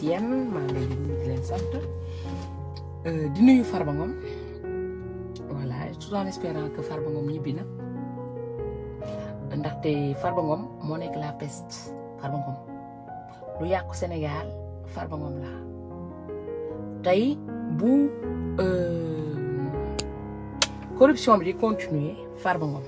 yéen maa ngi leen di nuyu di leen sant di nuyu Farba Ngom voilà tout en espérant que Farba Ngom ñibbi na ndaxte Farba Ngom moo nekk la peste Farba Ngom lu yàqu Sénégal Farba Ngom la tey bu corruption bi di continuer Farba Ngom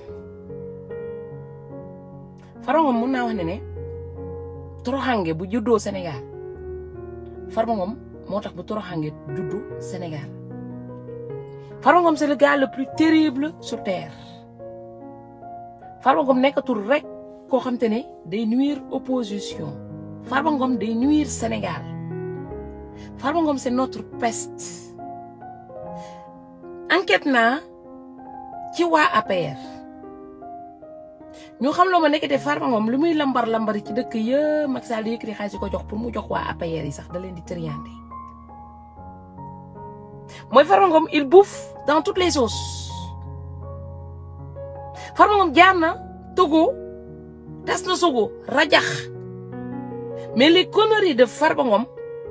Farba Ngom mun naa wax ne ne toroxange bu juddoo Sénégal Farba Ngom moo tax bu toroxange juddu Sénégal Farba Ngom c'est le gars le plus terrible sur terre Farba Ngom nekkatul rek koo xam te ne day nuire opposition Farba Ngom day nuire Sénégal Farba Ngom c'est notre peste enquête naa ci waa APR ñu xam loo ma nekkete Farba Ngom lu muy lambar lambari ci dëkk yëpp Macky Sall di yëkkati xaalis ko jox pour mu jox waa APR yi sax da leen di triandé mooy Farba Ngom il bouffe dans toutes les sauces Farba Ngom jaar na Togo tas na Sogo rajax mais les conneries de Farba Ngom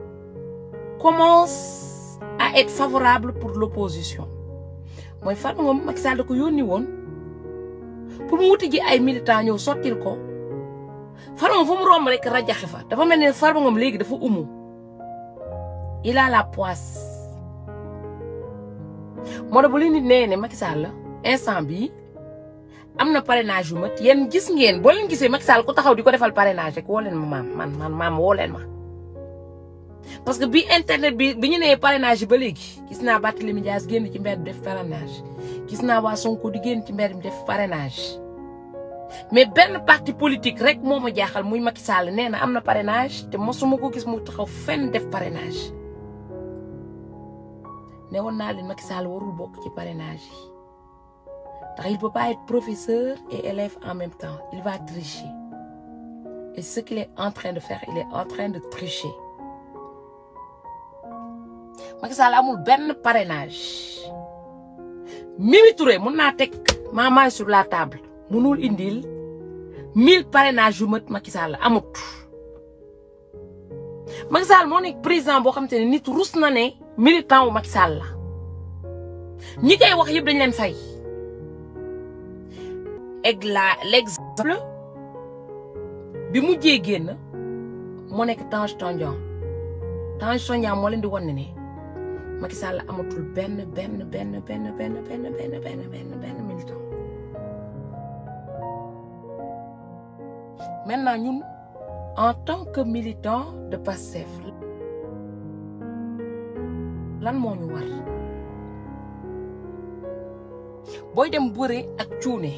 commencent à être favorables pour l'opposition mooy Farba Ngom Macky Sall da ko yónni woon pour mu wuti ji ay militants ñëw sottil ko Farba Ngom fu mu romb rek rajaxe fa dafa mel ne Farba Ngom léegi dafa umu il a la poisse moo tax bu leen nit nee ne Macky Sall la instant bii am na parrainage yu mat yéen gis ngeen boo leen gisee Macky Sall ku taxaw di ko defal parrainage rek woo leen ma maam man man maam woo leen ma parce que bi internet bi bi ñu nee parrainage yi ba léegi gis naa Barthélémy Dias génn ci mbedd def parrainage gis naa waa Sonko di génn ci mbedd mi def parrainage mais benn parti politique rek moo ma jaaxal muy Macky Sall nee na am na parrainage te mosuma ko gis mu taxaw fenn def parrainage ne woon naa leen Macky Sall warul bokk ci parrainage yi ndax il peut pas être professeur et élève en même temps il va tricher et ce qu'il est en train de faire il est en train de tricher Macky Sall amul benn parrainage Mimi Touré mun naa teg ma main sur la table munul indil mille parrainage yu mat Macky Sall amut Macky Sall moo nekk président boo xam te ne nit rus na ne militant wu Macky Sall la ñi koy wax yëpp dañ leen fay egg la l'exemple bi mujjee génn moo nekk Tange Tandian Tange Tandian moo leen di wan ne ne Macky Sall amatul benn benn benn benn benn benn benn benn benn benn militant maintenant ñun en tant que militant de Pastef lan moo ñu war booy dem bëre ak cuune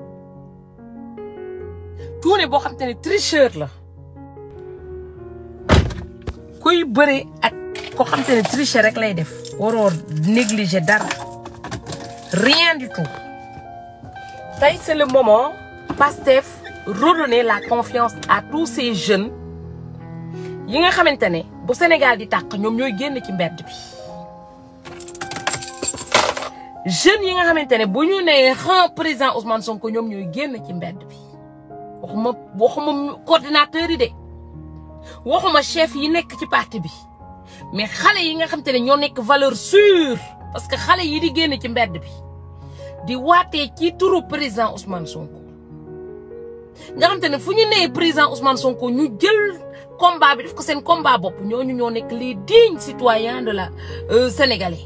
cuune boo xam te ne tricheur la kuy bëre ak ko xam te ne tricher rek lay def waroo négliger dara rien du tout tey c'est le moment Pastef redonner la confiance à tous ces jeunes yi nga xamante ne bu Sénégal di tàq ñoom ñooy génn ci mbedd bi jeunes yi nga xamante ne bu ñu nee xan président Ousmane Sonko ñoom ñooy génn ci mbedd bi waxuma waxuma coordinateur yi de waxuma chef yi nekk ci parti bi mais xale yi nga xamante ne ñoo nekk valeur sûre parce que xale yi di génn ci mbedd bi di waatee ci turu président Ousmane Sonko nga xamante ne fu ñu nee président Ousmane Sonko ñu jël combat bi def ko seen combat bopp ñooñu ñoo nekk les dignes citoyens de la sénégalais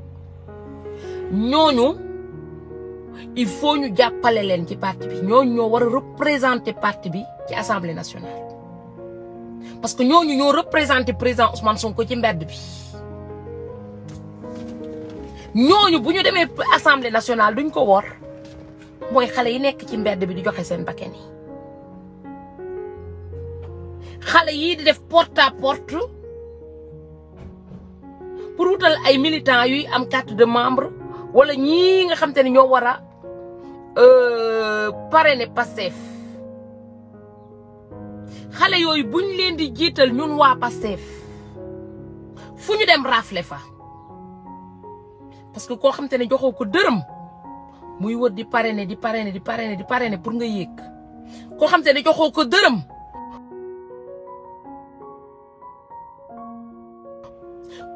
ñooñu il faut ñu jàppale leen ci parti bi ñooñu ñoo war a représenter parti bi ci assemblée nationale. parce que ñooñu ñoo représenter président Ousmane Sonko ci mbedd bi ñooñu bu ñu demee assemblée nationale duñ ko wor mooy xale yi nekk ci mbedd bi di joxe seen bakkan yi xale yii di def porte à porte pour wutal ay militants yuy am carte de membre wala ñii nga xam te ne ñoo war a parrainer Pastef xale yooyu buñ leen di jiital ñun waa Pastef fu ñu dem rafle fa parce que koo xam te ne joxoo ko dërëm muy wër di parrainer di parrainer di parrainer di parrainer pour nga yéeg koo xam te ne joxoo ko dërëm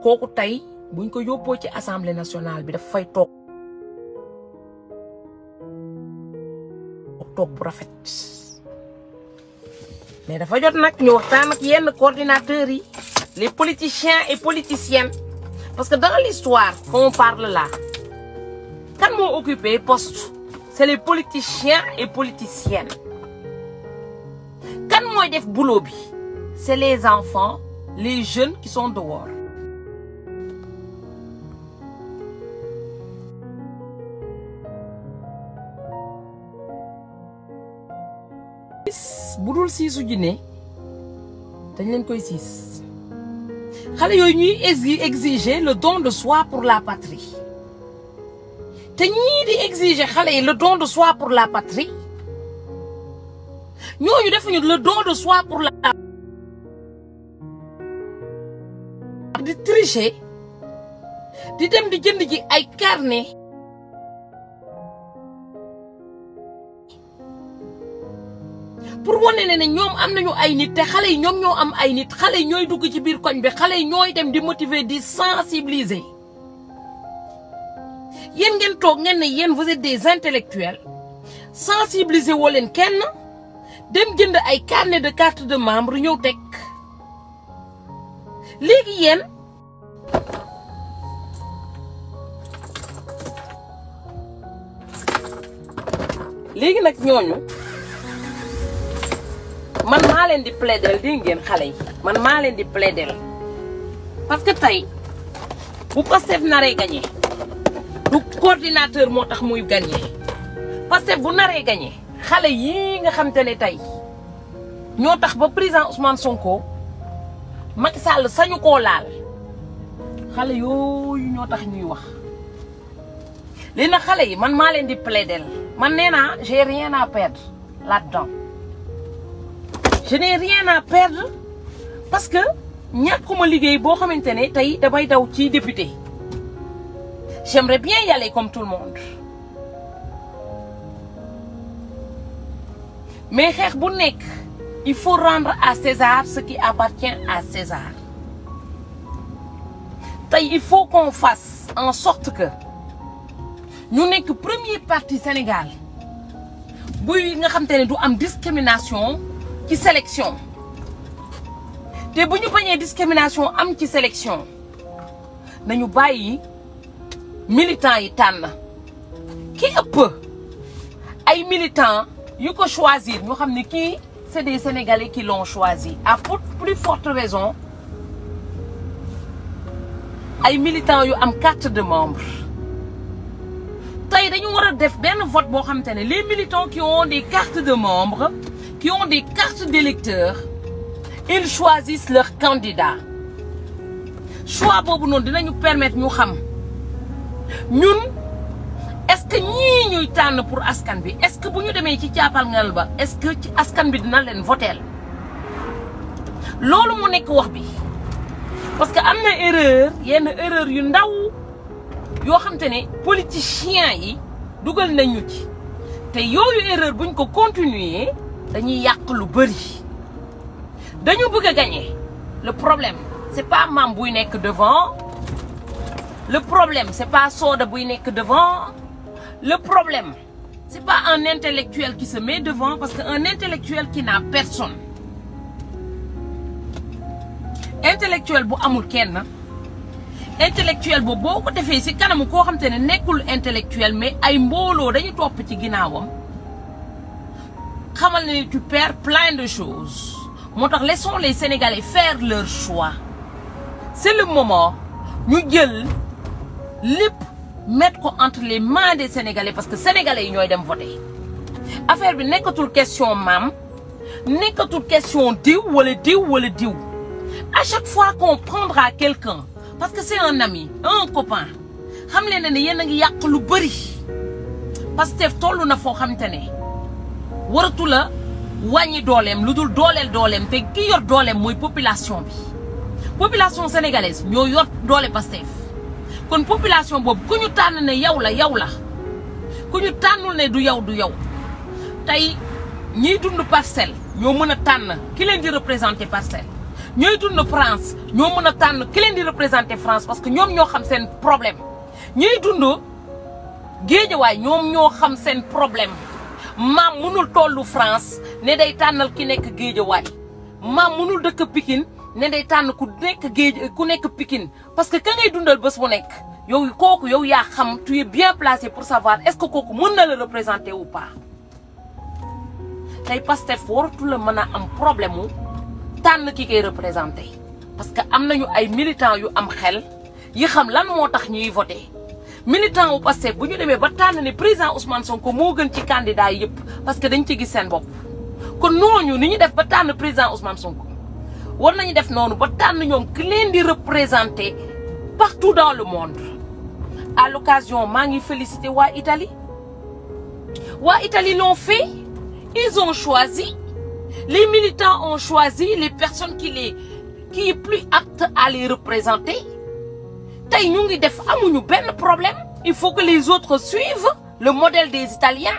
kooku tey buñ ko yóbboo ci assemblée nationale bi daf fay toog toog bu rafet mais dafa jot nag ñu waxtaan ak yenn coordinateurs yi les politiciens et politiciennes parce que dans l'histoire qu'on parle là kan moo occupé poste c'est les politiciens et politiciennes kan mooy def boulot bi c'est les enfants les jeunes qui sont dehors bu dul siisu jinne dañ leen koy siis xale yooyu ñuy exiger le don de soi pour la patrie te ñii di exiger xale yi le don de soi pour la patrie ñooñu defuñu le don de soi pour la di tricher di dem di jënd ji ay carnet pour wane ne ne ñoom am nañu ay nit te xale yi ñoom ñoo am ay nit xale yi ñooy dugg ci biir koñ bi xale yi ñooy dem di motiver di sensibiliser yéen ngeen toog ngeen ne yéen vous êtes des intellectuels sensibiliser woo leen kenn dem jënd ay carnet de carte de membre ñëw teg léegi yéen léegi nag ñooñu man maa leen di plaider di ngeen xale yi man maa leen di plaider parce que tey bu Pastef naree gagné du coordinateur moo tax muy gagné Pastef bu naree gagné xale yii nga xam te ne tey ñoo tax ba président Ousmane Sonko Macky Sall sañu koo laal xale yooyu ñoo tax ñuy wax li na xale yi man maa leen di plaider man nee naa j'ai rien à perdre là-dedans je n'ai rien à perdre parce que ñàkkuma liggéey boo xamante ne tey damay daw ci député j'aimerais bien y aller comme tout le monde mais xeex bu nekk il faut rendre à César ce qui appartient à César tey il faut qu'on fasse en sorte que ñu nekk premier parti Sénégal buy nga xam te ne du am discrimination ci sélection te bu ñu bañee discrimination am ci sélection nañu bàyyi militants yi tànn ki ëpp ay militants yu ko choisir ñu xam ne kii c'est des Sénégalais qui l'ont choisi à pour plus forte raison ay militants yu am carte de membre tey dañu war a def benn vote boo xamante ne les militants qui ont des cartes de membres qui ont des cartes d'électeurs ils choisissent leur candidat choix boobu noonu dinañu permettre ñu xam ñun est-ce que ñii ñuy tànn pour askan bi est-ce que bu ñu demee ci caapalngal ba est-ce que ci askan bi dina leen voteel loolu mu nekk wax bi parce que am na erreur yenn erreur yu ndaw yoo xam te ne politiciens yi dugal nañu ci te yooyu erreur buñ ko continuer dañuy yàq lu bëri dañu bëgg a gagner le problème c'est pas Mame buy nekk devant le problème c'est pas Soda buy nekk devant le problème c'est pas un intellectuel qui se met devant parce que un intellectuel qui n'a personne intellectuel bu amul kenn intellectuel boobu boo ko defee ci kanamu koo xam te ne nekkul intellectuel mais ay mbooloo dañu topp ci ginnaawam xamal ne tu perds plein de choses moo tax laissons les Sénégalais faire leur choix c'est le moment ñu jël lépp mettre ko entre les mains des Sénégalais parce que Sénégalais yi ñooy dem voter affaire bi nekkatul question maam nekkatul question diw wala diw wala diw à chaque fois qu'on prendra quelqu'un parce que c'est un ami un copain xam leen ne yéen a ngi yàq lu bëri Pastef toll na foo xamante ne waratu la wàññi dooleem lu dul dooleel dooleem te ki yor dooleem mooy population bi population sénégalaise ñoo yor doole Pastef kon population boobu ku ñu tànn ne yow la yow la ku ñu tànnul ne du yow du yow tey ñiy dund parcelle ñoo mën a tànn ki leen di représenter parcelle ñooy dund France ñoo mën a tànn ki leen di représenter France parce que ñoom ñoo xam seen problème ñuy dund géejawaay ñoom ñoo xam seen problème maam mënul tollu France ne day tànnal ki nekk géejawaay maam mënul dëkk Pikine ne day tànn ku nekk géej ku nekk Pikine parce que ka ngay dundal bés bu nekk yow kooku yow yaa xam tu es bien placé pour savoir est-ce que kooku mën na la représenter ou pas tey Pastef waratu la mën a am problème mu tànn ki koy représenter parce que am nañu ay militants yu am xel yi xam lan moo tax ñuy voter militant wu Pastef bu ñu demee ba tànn ne président Ousmane Sonko moo gën ci candidat yi yëpp parce que dañ ci gis seen bopp kon ñooñu ni ñu def ba tànn président Ousmane Sonko war nañu def noonu ba tànn ñoom ki leen di représenter partout dans le monde à l'occasion maa ngi féliciter waa Italie waa Italie l'ont fait ils ont choisi les militants ont choisi les personnes qui les qui est plus aptes à les représenter tey ñu ngi def amuñu benn problème il faut que les autres suivent le modèle des Italiens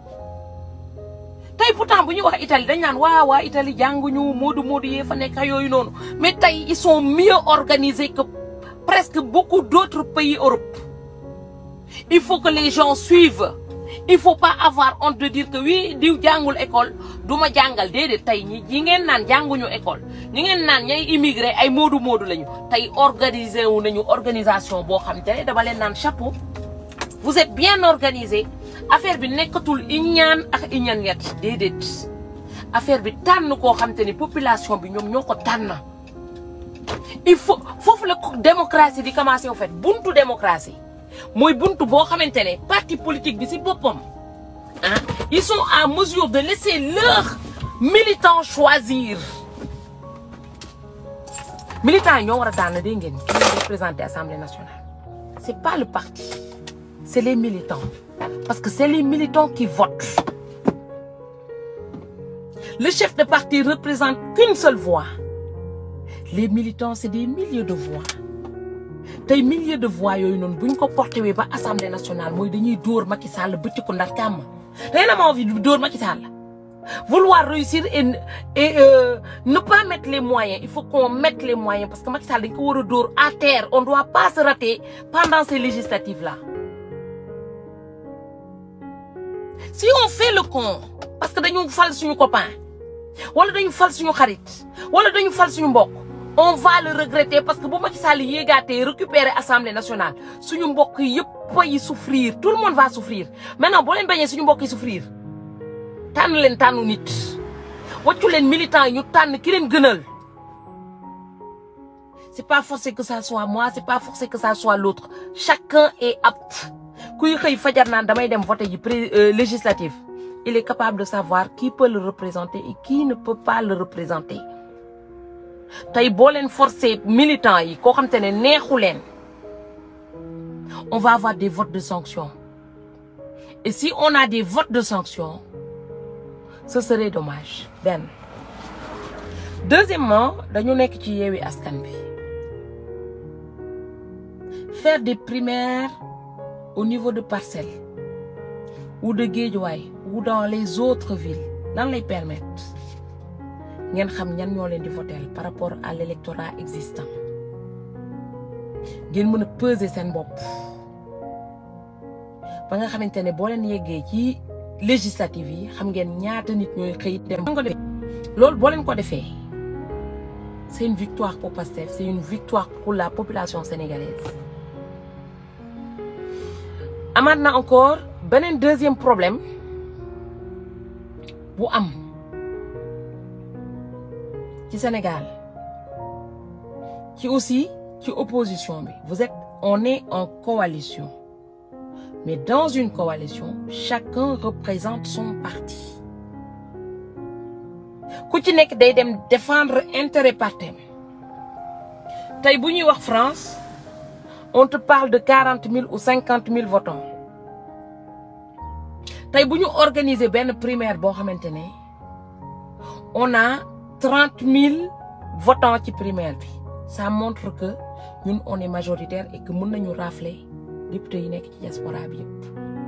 tey pourtant bu ñuy wax Italie dañ naan waa waa Italie jànguñu moodu moodu yee fa nekk yooyu noonu mais tey ils sont mieux organisés que presque beaucoup d'autres pays Europe il faut que les gens suivent il faut pas avoir honte de dire que oui diw jàngul école du ma jàngal déedéet tey ñi ñi ngeen naan jànguñu école ñi ngeen naan ñay immigré ay moodu moodu lañu tey organisé wu nañu organisation boo xam te ne dama leen naan chapeau vous êtes bien organisé affaire bi nekkatul iñaan ak iñaan yet déedéet affaire bi tànn koo xam te ni population bi ñoom ñoo ko tànn il faut foofu la démocratie di commencer au fait buntu démocratie mooy buntu boo xamante ne parti politique bi ci boppam ah ils sont en mesure de laisser leurs militants choisir militants yi ñoo war a tànn dégg ngeen ki leen représenter assemblée nationale c'est pas le parti c'est les militants parce que c'est les militants qui votent le chef de parti représente qu'une seule voix les militants c'est des milliers de voix tey milliers de voix yooyu noonu bu ñu ko porté wee ba assemblée nationale mooy dañuy dóor Macky Sall bëcc ko ndar kàmm rien n'a envie de dóor Macky Sall vouloir réussir et et euh, ne pas mettre les moyens il faut qu'on mette les moyens parce que Macky Sall dañ ko war a dóor à terre on doit pas se rater pendant ces législatives là si on fait le con parce que dañu fal suñu copain wala dañu fal suñu xarit wala dañu fal suñu mbokk on va le regretter parce que bu Macky Sall yéegaatee récupérer assemblée nationale suñu mbokk yëpp yi souffrir tout le monde va souffrir maintenant boo leen bañee suñu mbokk yi souffrir tànn leen tànnu nit waccu leen militant yi ñu tànn ki leen gënal c'est pas forcé que ça soit moi c'est pas forcé que ça soit l'autre chacun est apte kuy xëy fajar naan damay dem voter ji pré législative il est capable de savoir qui peut le représenter et qui ne peut pas le représenter tey boo leen forcer militants yi koo xam te ne neexu leen on va avoir des votes de sanction et si on a des votes de sanction ce serait dommage benn deuxièmement dañu nekk ci yeewi askan bi faire des primaires au niveau de Parcelles ou de Guédiawaye ou dans les autres villes lan lay permettre ngeen xam ñan ñoo leen di voter par rapport à l'électorat existant ngeen mën a peser seen bopp ba nga xamante ne boo leen yeggee ci législative yi xam ngeen ñaata nit ñooy xëy dem loolu boo leen ko defee c'est une victoire pour Pastef c'est une victoire pour la population sénégalaise amaat na encore beneen deuxième problème bu am ci Sénégal ci aussi ci opposition bi vous êtes on est en coalition mais dans une coalition chacun représente son parti ku ci nekk day dem défendre intérêt partem tey bu ñuy wax France on te parle de quarante mille ou cinquante mille votants tey bu ñu organiser benn primaire boo xamante ne on a trente mille votants ci primaire bi ça montre que ñun on est majoritaire et que mën nañu rafler député yi nekk ci diaspora bi yëpp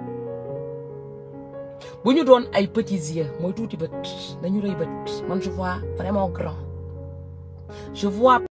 bu ñu doon ay petits yeux mooy tuuti bët dañu rëy bët man je vois vraiment grand je vois